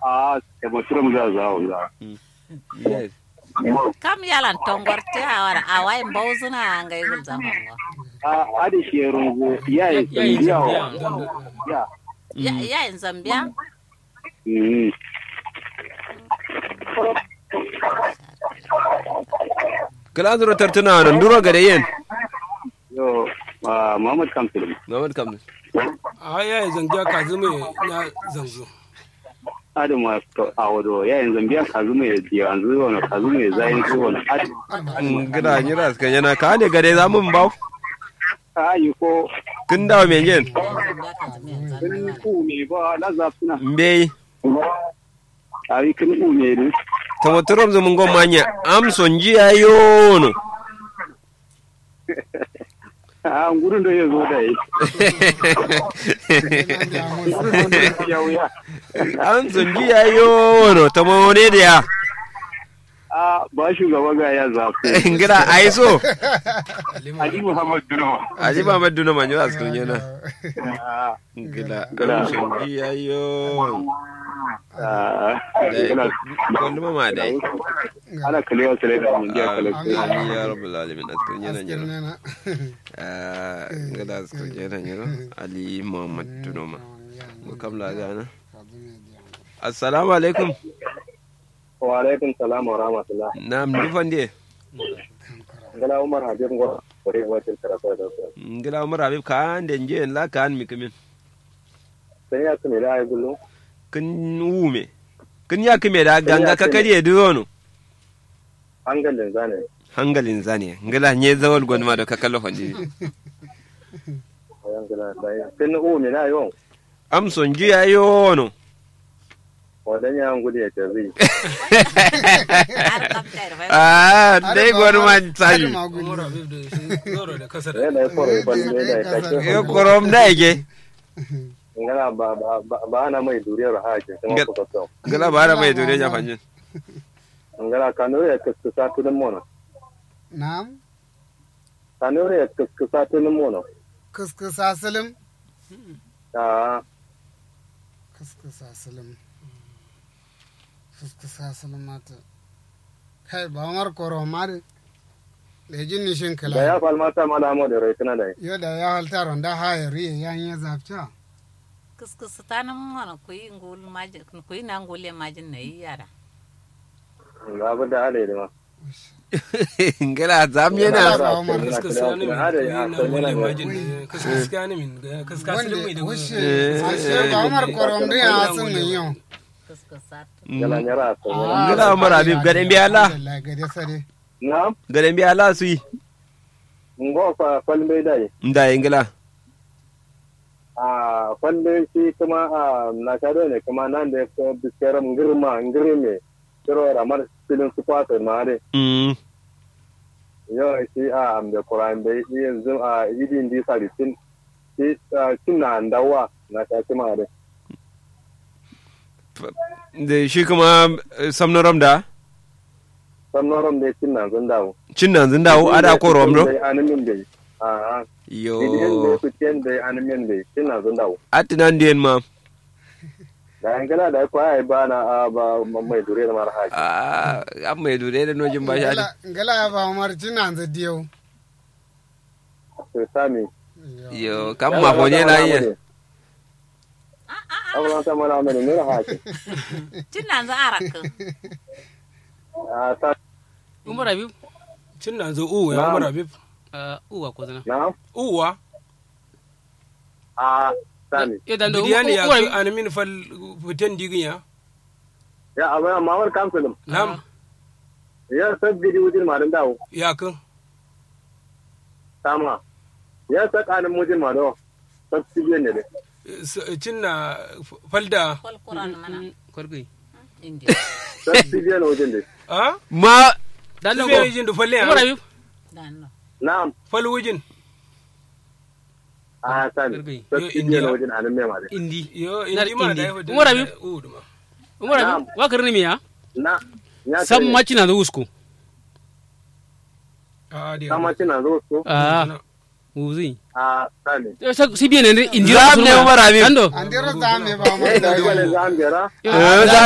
a ta mutum za za za yes kam yalan tongor te awara awai mbawzuna ngai gul zamanwa a adi shi rungu ya yi ya yi ya tambaya ya ya ya in zambia mm kala zuro tartuna nan duro gade yen yo ah, Muhammad Kamsil Muhammad kam a ya yi zangiya ka zama ya zanzo adi ma to a wado ya yi zambiya ka zuma ya ji an zuwa na ka zuma ya zayin zuwa na adi gida ni ras kan yana ka ne gade za mun baw ka yi ko kin dawo men yen zambia kan zame kin zanna ku me ba la zafina mbe a yi kin ku me ne ta motorom zo mun go manya am sonji ayono a gudun da ya zo da yi gudun da ya wuya am sonji ayono ta mo ne da a ba shugaba ga ya zafi gida ai so Ali Muhammad Dunawa aji ba maddu na manyo as kun yana Ah, gida Gida. am sonji ayono ah, da kullu ma dai ana kalewa sale da mun dia kale amin ya rabbul alamin as kun yana Askin yana nena. ah gida as kun yana yana ali muhammad tunoma ko kam la gana assalamu alaikum wa alaikum salam wa rahmatullah nam dufan de gala umar habib ngor kore wacin karatu da su ngila umar habib kan de nje la kan mi kimin sai ya tuni da ai gullu kin wume kin ya kime da ganga ka kariye duwono hangalin zane hangalin zane ngila nye zawal gwanma da ka kallo fandi ayan gala dai kin u mi na yo am son ji ayono wadan ya ngudi ya tazi har kam tayar fa ah dai gwanma taji umar habib da shi zoro da kasar ya da foro ban ne da kake yo korom da yake ngala ba ba ba ana mai duriyar haje kuma Ngal- ko to ngila bara mai dole ya fanjin ngala kanure ya kaskasa tudun mono Na'am. kanure ya kaskasa tudun mono Kuskusa silim. ah Kuskusa silim. Kuskusa silim mata. Kai ba mar koro mari. Lejin nishin da kala. ya falmata malamo da rai tana da Yo da ya halta ronda haya riye ya yi zafca. kuskus tanam mana kuyi ngul majin kuyi na ngule majin na yi yara ga abu da halaye ma ngila zam Yana yana ba Umar. kaska ni min na wani majin da kaska ni min kaska Wanda silin mai da wushe. Eh, Ashe ba mar koro ndi ya sun min yau. kuskus satu gala nyara so Ngila Umar Habib, gaɗen mbiya Allah. Alhamdulillah, gade sare. na gade mbi ala su yi ngo fa falbe dai nda ngila a falbe shi kuma a na kado ne kuma nan da ya biskaram girma ngirme kiro ramar filin su kwata ma dai mm yau shi a am da kuran bai yanzu a idin di saritin shi cin na ndawa na ta kuma dai da shi kuma eh, samnoram da sannoron da cin na zan dawo cin nan zin dawo ada ko romro dai animin dai a yo idin da su cin dai animin dai cin na zan dawo atinan den ma da an gana da ko ai ba na a ba mai dure da mara haji ah am mai dure da nojin ba shi Ngala ngala ya ba mar cinan za diyau. to sami yo kam ma fonye na yi Abubuwan ta mana mai nuna haji cin nan za araka a ta umar habib cin na zo uwa ya umar habib uh, uwa ko zana na uwa a sami ya dan do bidiya ne ya umar fi habib animin fal fitan digin ya ya abu ya mamar kamsulum nam ya sabbi di wujin marin dawo ya kan sama ya sakanin mujin ma do sabbi biyan ne dai cin na falda kol kuran mana kwargai india sabbi biyan wujin dai a ma dan su do bai jin da falle umar ya habib dan no na'am fal wujin a sami Gargai. sabbi Yo, biyan India. wujin anin mai ma dai indi yo Na indi ma indi. da ya fi Umar Habib? uwa da ma umar habib wa karni miya na ya sam kare. maci na do usko a da sama cina zo su ah wuzi a sami si bien indi Zam ne Umar Habib. dan do An dira za me ba mar eh da da gwale diyau. za an bera eh, za